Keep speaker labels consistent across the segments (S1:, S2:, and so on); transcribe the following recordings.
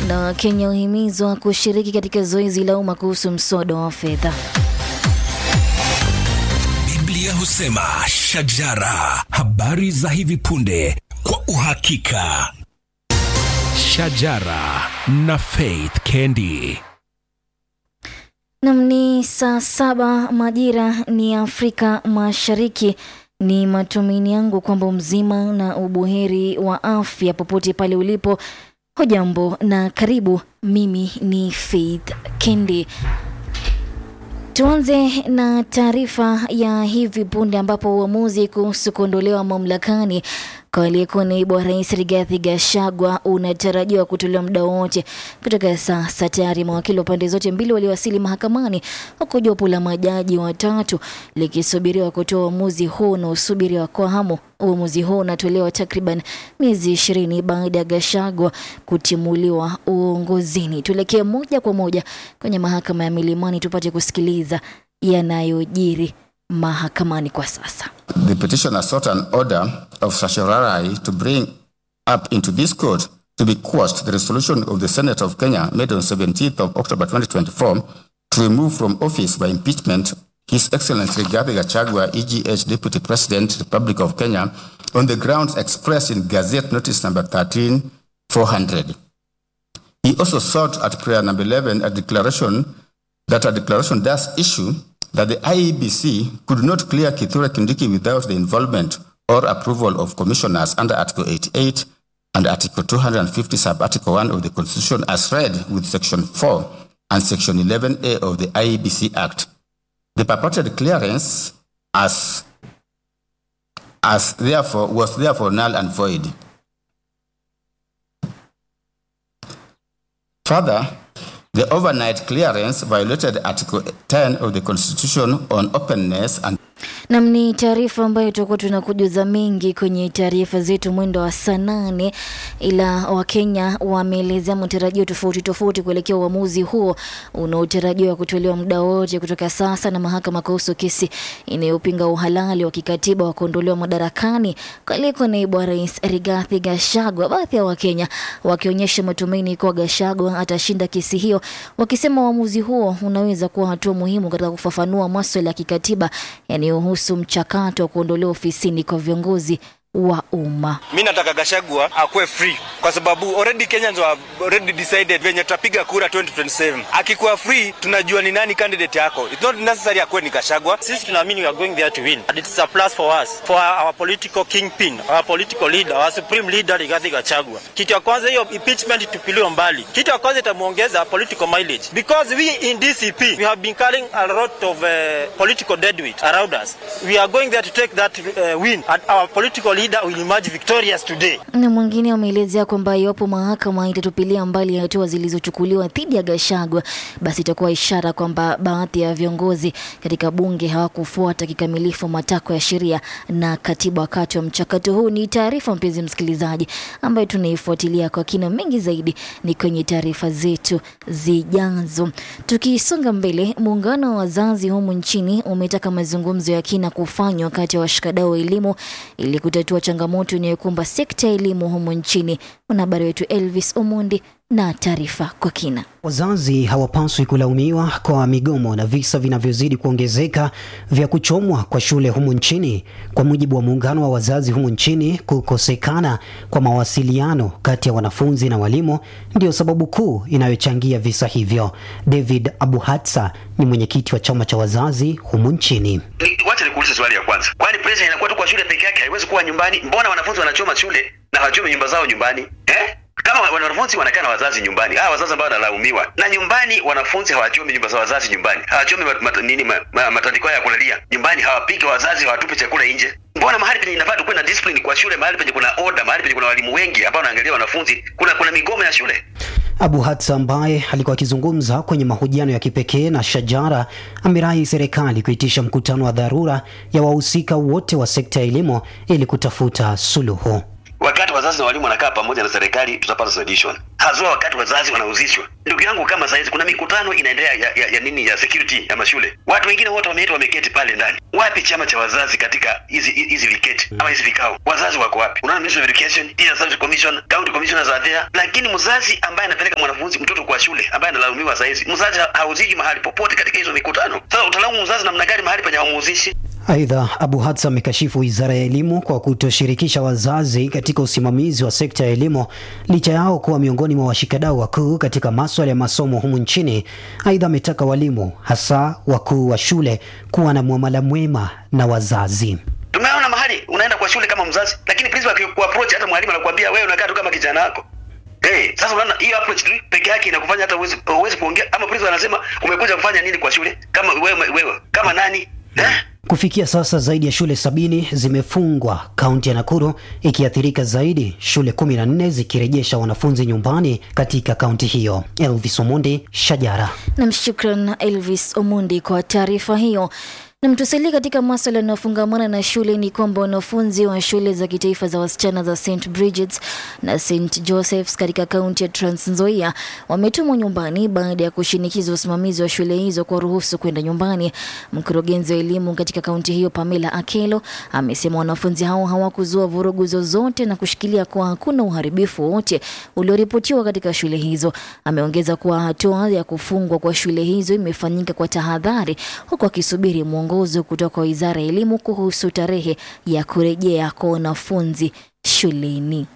S1: Na Wakenya wahimizwa kushiriki katika zoezi la umma kuhusu mswada wa fedha.
S2: Biblia husema shajara, habari za hivi punde kwa uhakika. Shajara na Faith Kendi.
S1: Nam ni saa saba majira ni Afrika Mashariki. Ni matumaini yangu kwamba mzima na ubuheri wa afya popote pale ulipo. Hujambo na karibu. Mimi ni Faith Kendi. Tuanze na taarifa ya hivi punde ambapo uamuzi kuhusu kuondolewa mamlakani kwa aliyekuwa naibu wa rais Rigathi Gachagua unatarajiwa kutolewa muda wote kutoka sasa. Tayari mawakili wa pande zote mbili waliwasili mahakamani, huku jopo la majaji watatu likisubiriwa kutoa uamuzi huu unaosubiriwa kwa hamu. Uamuzi huu unatolewa takriban miezi ishirini baada ya Gachagua kutimuliwa uongozini. Tuelekee moja kwa moja kwenye mahakama ya Milimani tupate kusikiliza yanayojiri mahakamani kwa sasa.
S3: The petitioner sought an order of certiorari to bring up into this court to be quashed the resolution of the Senate of Kenya made on 17th of October 2024 to remove from office by impeachment His Excellency Rigathi Gachagua, EGH Deputy President, Republic of Kenya, on the grounds expressed in Gazette Notice number 13400. He also sought at prayer number 11 a declaration that a declaration does issue that the IEBC could not clear Kithure Kindiki without the involvement or approval of commissioners under Article 88 and Article 250, sub Article 1 of the Constitution, as read with Section 4 and Section 11A of the IEBC Act. The purported clearance, as, as therefore, was therefore null and void. Further, the overnight clearance violated Article 10 of the Constitution on openness and
S1: Nam ni taarifa ambayo tutakuwa tunakujuza mengi kwenye taarifa zetu mwendo wa saa nane, ila Wakenya wameelezea matarajio tofauti tofauti kuelekea uamuzi huo unaotarajiwa kutolewa muda wote kutoka sasa na mahakama kuhusu kesi inayopinga uhalali wa kikatiba wa kuondolewa madarakani kwa aliyekuwa naibu wa rais Rigathi Gachagua. Baadhi ya Wakenya wakionyesha matumaini kuwa Gachagua atashinda kesi hiyo, wakisema uamuzi huo unaweza kuwa hatua muhimu katika kufafanua maswala ya kikatiba yanayohusu mchakato wa kuondolewa ofisini kwa viongozi wa umma.
S4: Mi nataka Gachagua akuwe free kwa sababu already Kenyans have already decided venye tutapiga kura 2027. Akikuwa free, tunajua ni nani candidate yako. It's not necessary akuwe ni Gachagua.
S5: Sisi tunaamini we are going there to win. And it's a plus for us, for our political kingpin, our political leader, our supreme leader Rigathi Gachagua. Kitu ya kwanza hiyo impeachment tupiliwe mbali. Kitu ya kwanza itamuongeza political mileage because we in DCP we have been carrying a lot of uh, political deadweight around us. We are going there to take that uh, win and our political leader will emerge victorious today.
S1: Na mwingine ameelezea kwamba iwapo mahakama itatupilia mbali hatua zilizochukuliwa dhidi ya Gachagua, basi itakuwa ishara kwamba baadhi ya viongozi katika bunge hawakufuata kikamilifu matakwa ya sheria na katiba wakati wa mchakato huu. Ni taarifa mpenzi msikilizaji, ambayo tunaifuatilia kwa kina. Mengi zaidi ni kwenye taarifa zetu zijazo. Tukisonga mbele, muungano wa wazazi humu nchini umetaka mazungumzo ya kina kufanywa kati ya washikadau wa elimu ili kutatua changamoto inayokumba sekta ya elimu humu nchini. Mwanahabari wetu Elvis Omondi na taarifa kwa kina.
S6: Wazazi hawapaswi kulaumiwa kwa migomo na visa vinavyozidi kuongezeka vya kuchomwa kwa shule humu nchini. Kwa mujibu wa muungano wa wazazi humu nchini, kukosekana kwa mawasiliano kati ya wanafunzi na walimu ndio sababu kuu inayochangia visa hivyo. David Abuhatsa ni mwenyekiti wa chama cha wazazi humu nchini.
S7: Wacha nikuulize swali ya kwanza, kwani pressure inakuwa tu kwa shule peke yake? Haiwezi kuwa nyumbani? Mbona wanafunzi wanachoma shule na hawachomi nyumba zao nyumbani eh? Kama wanafunzi wanakaa na wazazi nyumbani, hawa wazazi ambao wanalaumiwa na nyumbani, wanafunzi hawachomi nyumba za wazazi nyumbani, hawachomi mat, mat, nini ma, ma, matandiko ya kulalia nyumbani, hawapiki wazazi, hawatupe chakula nje. Mbona mahali penye inafaa tukuwe na discipline kwa shule, mahali penye kuna order, mahali penye kuna walimu wengi ambao wanaangalia wanafunzi, kuna kuna migomo ya shule?
S6: Abu Hatsa ambaye alikuwa akizungumza kwenye mahojiano ya kipekee na Shajara amerai serikali kuitisha mkutano wa dharura ya wahusika wote wa sekta ya elimu ili kutafuta suluhu.
S7: wakati wazazi na walimu wanakaa pamoja na serikali tutapata solution haswa wakati wazazi wanahusishwa ndugu yangu kama saizi kuna mikutano inaendelea ya, ya, ya nini ya security ya mashule watu wengine wote wameitwa wameketi pale ndani wapi chama cha wazazi katika hizi hizi viketi ama hizi vikao wazazi wako wapi unaona ministry of education teacher service commission county commissioners are there lakini mzazi ambaye anapeleka mwanafunzi mtoto kwa shule ambaye analaumiwa saizi mzazi ha- hahusiki mahali popote katika hizo mikutano sasa utalaumu mzazi namna gani mahali penye hamuhusishi
S6: Aidha, Abu Hatsa amekashifu wizara ya elimu kwa kutoshirikisha wazazi katika usimamizi wa sekta ya elimu licha yao kuwa miongoni mwa washikadau wakuu katika maswala ya masomo humu nchini. Aidha, ametaka walimu hasa wakuu wa shule kuwa na muamala mwema na wazazi.
S7: tumeona mahali unaenda kwa shule kama mzazi lakini principal akikuapproach hata mwalimu anakuambia wewe unakaa tu kama kijana wako Hey, sasa unaona hiyo approach tu peke yake inakufanya hata uwezi uwezi kuongea ama principal anasema umekuja kufanya nini kwa shule kama wewe wewe kama nani eh?
S6: Kufikia sasa zaidi ya shule sabini zimefungwa kaunti ya Nakuru, ikiathirika zaidi, shule kumi na nne zikirejesha wanafunzi nyumbani katika kaunti hiyo. Elvis Omondi, Shajara.
S1: Nam, shukran Elvis Omundi kwa taarifa hiyo. Na mtusalie katika maswala yanayofungamana na shule ni kwamba wanafunzi wa shule za kitaifa za wasichana za St Bridget's na St Joseph's katika kaunti ya Trans Nzoia wametumwa nyumbani baada ya kushinikiza usimamizi wa shule hizo kwa ruhusu kwenda nyumbani. Mkurugenzi wa elimu katika kaunti hiyo Pamela Akelo amesema wanafunzi hao hawakuzua vurugu zozote na kushikilia kuwa hakuna uharibifu wowote ulioripotiwa katika shule hizo. Ameongeza kuwa hatua ya kufungwa kwa shule hizo imefanyika kwa tahadhari, huku akisubiri mwongozo kutoka kwa wizara ya elimu kuhusu tarehe ya kurejea kwa wanafunzi shuleni.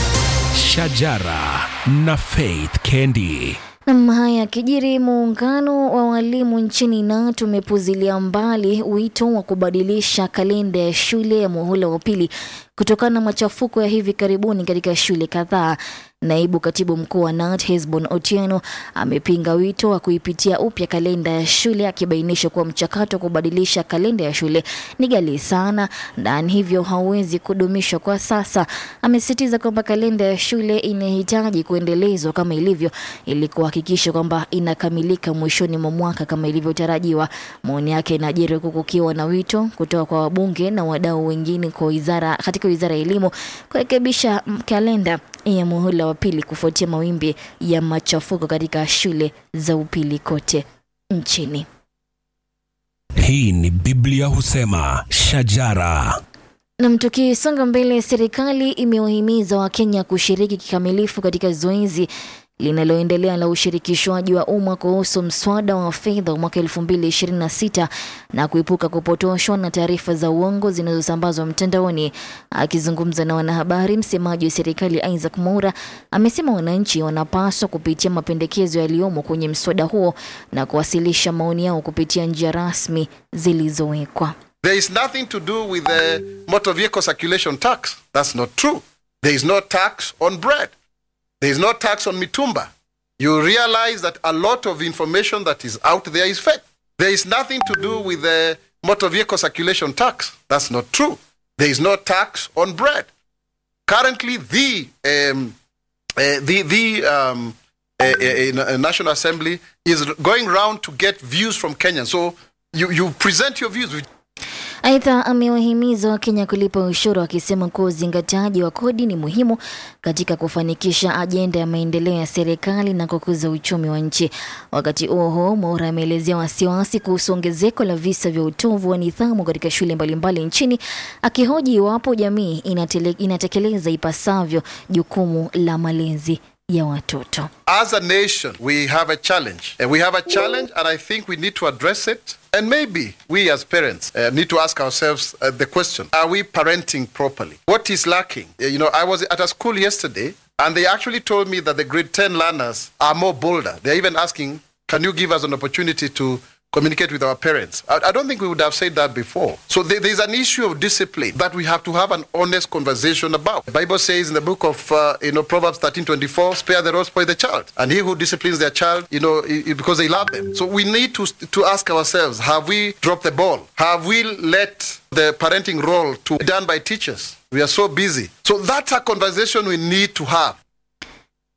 S2: Shajara na Faith Kendi.
S1: Nam, haya yakijiri, muungano wa walimu nchini KNUT umepuzilia mbali wito wa kubadilisha kalenda ya shule ya muhula wa pili kutokana na machafuko ya hivi karibuni katika shule kadhaa. Naibu katibu mkuu wa KNUT Hesbon Otieno amepinga wito wa kuipitia upya kalenda ya shule akibainisha kuwa mchakato wa kubadilisha kalenda ya shule ni ghali sana na hivyo hauwezi kudumishwa kwa sasa. Amesisitiza kwamba kalenda ya shule inahitaji kuendelezwa kama ilivyo ili kuhakikisha kwamba inakamilika mwishoni mwa mwaka kama ilivyotarajiwa. Maoni yake inajiri huku kukiwa na wito kutoka kwa wabunge na wadau wengine kwa wizara katika wizara ya elimu kurekebisha mm, kalenda ya muhula wa pili kufuatia mawimbi ya machafuko katika shule za upili kote nchini.
S2: Hii ni Biblia husema shajara.
S1: Nam, tukisonga mbele, serikali imewahimiza Wakenya kushiriki kikamilifu katika zoezi linaloendelea la ushirikishwaji wa umma kuhusu mswada wa fedha wa mwaka 2026 na kuepuka kupotoshwa na taarifa za uongo zinazosambazwa mtandaoni. Akizungumza na wanahabari, msemaji wa serikali Isaac Mwaura amesema wananchi wanapaswa kupitia mapendekezo yaliyomo kwenye mswada huo na kuwasilisha maoni yao kupitia njia rasmi zilizowekwa.
S8: There is nothing to do with the motor vehicle circulation tax. That's not true. There is no tax on bread. There is no tax on mitumba. You realize that a lot of information that is out there is fake. There is nothing to do with the motor vehicle circulation tax. That's not true. There is no tax on bread. Currently, the um, uh, the the um, uh, uh, uh, National Assembly is going round to get views from Kenyans. So you you present your views.
S1: Aidha, amewahimiza Wakenya kulipa ushuru akisema kuwa uzingatiaji wa kodi ni muhimu katika kufanikisha ajenda ya maendeleo ya serikali na kukuza uchumi wa nchi. Wakati huo huo, Mwaura ameelezea wasiwasi kuhusu ongezeko la visa vya utovu wa nidhamu katika shule mbalimbali nchini, akihoji iwapo jamii inatele, inatekeleza ipasavyo jukumu la malezi ya watoto.
S8: As a nation, we have a challenge. And we have a challenge, and I think we need to address it. And maybe we as parents uh, need to ask ourselves uh, the question Are we parenting properly? What is lacking? Uh, You know, I was at a school yesterday, and they actually told me that the grade 10 learners are more bolder. They're even asking, Can you give us an opportunity to communicate with our parents. I, I don't think we would have said that before. So there, there's an issue of discipline that we have to have an honest conversation about. The Bible says in the book of uh, you know Proverbs 13:24, spare the rod, spoil the child, and he who disciplines their child, you know, i- i- because they love them. So we need to to ask ourselves: Have we dropped the ball? Have we let the parenting role to be done by teachers? We are so busy. So that's a conversation we need to have.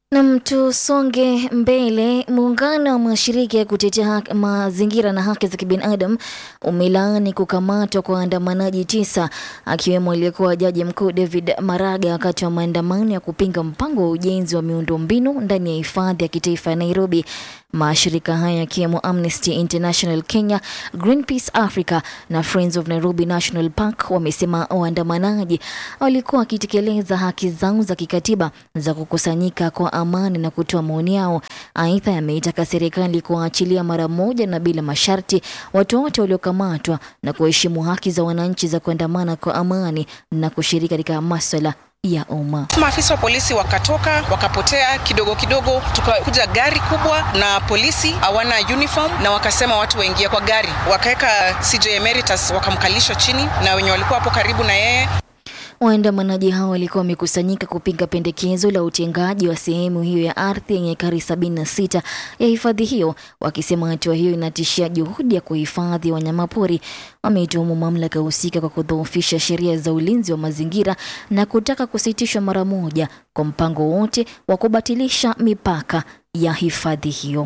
S1: Nam, tusonge mbele. Muungano wa mashirika ya kutetea haki- mazingira na haki za kibinadamu umelaani kukamatwa kwa waandamanaji tisa akiwemo aliyekuwa jaji mkuu David Maraga wakati wa maandamano ya kupinga mpango wa ujenzi wa miundombinu ndani ya hifadhi ya kitaifa ya Nairobi. Mashirika haya yakiwemo Amnesty International Kenya, Greenpeace Africa na Friends of Nairobi National Park wamesema waandamanaji walikuwa wakitekeleza haki zao za kikatiba za kukusanyika kwa amani na kutoa maoni yao. Aidha, yameitaka serikali kuwaachilia mara moja na bila masharti watu wote waliokamatwa na kuheshimu haki za wananchi za kuandamana kwa amani na kushiriki katika maswala ya umma.
S9: Maafisa wa polisi wakatoka wakapotea kidogo kidogo, tukakuja gari kubwa na polisi hawana uniform, na wakasema watu waingie kwa gari, wakaweka CJ Emeritus wakamkalisha chini na wenye walikuwa hapo karibu na yeye
S1: Waandamanaji hao walikuwa wamekusanyika kupinga pendekezo la utengaji wa sehemu hiyo ya ardhi yenye ekari 76 ya hifadhi hiyo, wakisema hatua hiyo inatishia juhudi ya kuhifadhi wanyamapori. Wameituhumu mamlaka husika kwa kudhoofisha sheria za ulinzi wa mazingira na kutaka kusitishwa mara moja kwa mpango wote wa kubatilisha mipaka ya hifadhi hiyo.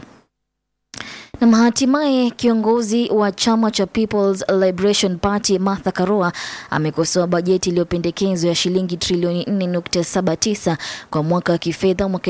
S1: Na hatimaye kiongozi wa chama cha People's Liberation Party Martha Karua amekosoa bajeti iliyopendekezwa ya shilingi trilioni 4.79 kwa mwaka wa kifedha mwaka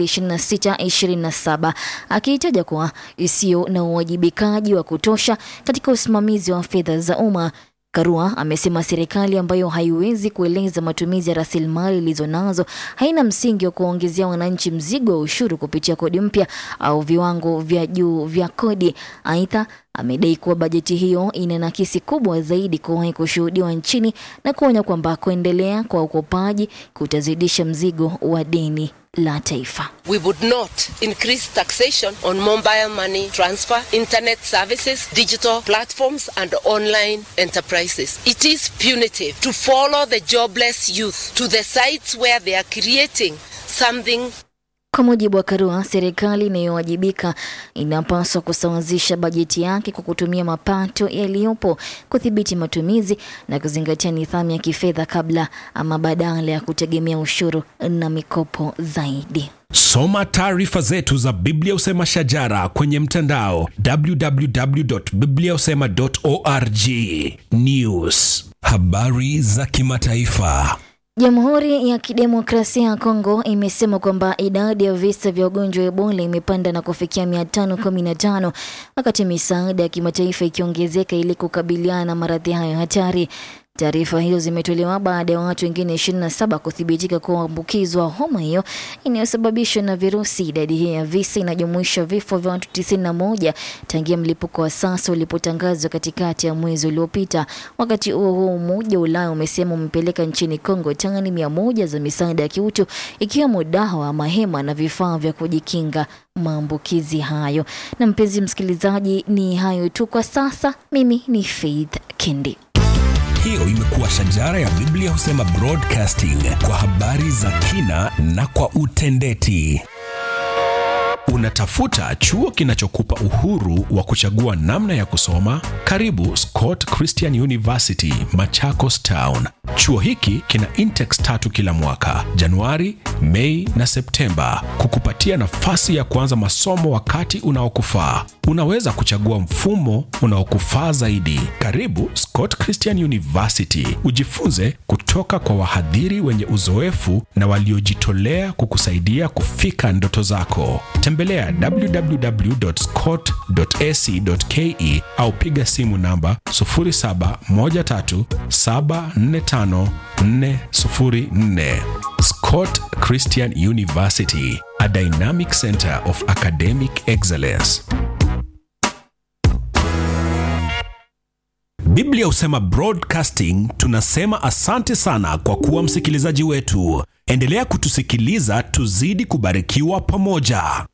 S1: 2026-27 akiitaja kuwa isiyo na uwajibikaji wa kutosha katika usimamizi wa fedha za umma. Karua amesema serikali ambayo haiwezi kueleza matumizi ya rasilimali ilizo nazo haina msingi wa kuwaongezea wananchi mzigo wa ushuru kupitia kodi mpya au viwango vya juu vya kodi. Aidha, amedai kuwa bajeti hiyo ina nakisi kubwa zaidi kuwahi kushuhudiwa nchini na kuonya kwamba kuendelea kwa ukopaji kutazidisha mzigo wa deni la taifa.
S10: We would not increase taxation on mobile money transfer, internet services, digital platforms, and online enterprises. It is punitive to follow the jobless youth to the sites where they are creating something
S1: Kwa mujibu wa Karua, serikali inayowajibika inapaswa kusawazisha bajeti yake kwa kutumia mapato yaliyopo, kudhibiti matumizi na kuzingatia nidhamu ya kifedha kabla ama badala ya kutegemea ushuru na mikopo zaidi.
S2: Soma taarifa zetu za Biblia Usema Shajara kwenye mtandao www.bibliausema.org. News, habari za kimataifa.
S1: Jamhuri ya Kidemokrasia ya Kongo imesema kwamba idadi ya visa vya ugonjwa wa Ebola imepanda na kufikia 515 wakati misaada ya kimataifa ikiongezeka ili kukabiliana na maradhi hayo hatari. Taarifa hizo zimetolewa baada ya watu wengine 27 kuthibitika kuambukizwa homa hiyo inayosababishwa na virusi. Idadi hiyo ya visa inajumuisha vifo vya watu 91 tangia mlipuko wa sasa ulipotangazwa katikati ya mwezi uliopita. Wakati huo huo, Umoja wa Ulaya umesema umepeleka nchini Kongo tani mia moja za misaada ya kiutu ikiwemo dawa, mahema na vifaa vya kujikinga maambukizi hayo. Na mpenzi msikilizaji, ni hayo tu kwa sasa. Mimi ni Faith Kendi.
S2: Hiyo imekuwa Shajara ya Biblia Husema Broadcasting kwa habari za kina na kwa utendeti. Unatafuta chuo kinachokupa uhuru wa kuchagua namna ya kusoma? Karibu Scott Christian University, Machakos Town. Chuo hiki kina intex tatu kila mwaka, Januari, Mei na Septemba, kukupatia nafasi ya kuanza masomo wakati unaokufaa. Unaweza kuchagua mfumo unaokufaa zaidi. Karibu Scott Christian University, ujifunze kutoka kwa wahadhiri wenye uzoefu na waliojitolea kukusaidia kufika ndoto zako. Tembelea www.scott.ac.ke au piga simu namba 0713745404. Scott Christian University, a dynamic center of academic excellence. Biblia husema broadcasting, tunasema asante sana kwa kuwa msikilizaji wetu. Endelea kutusikiliza, tuzidi kubarikiwa pamoja.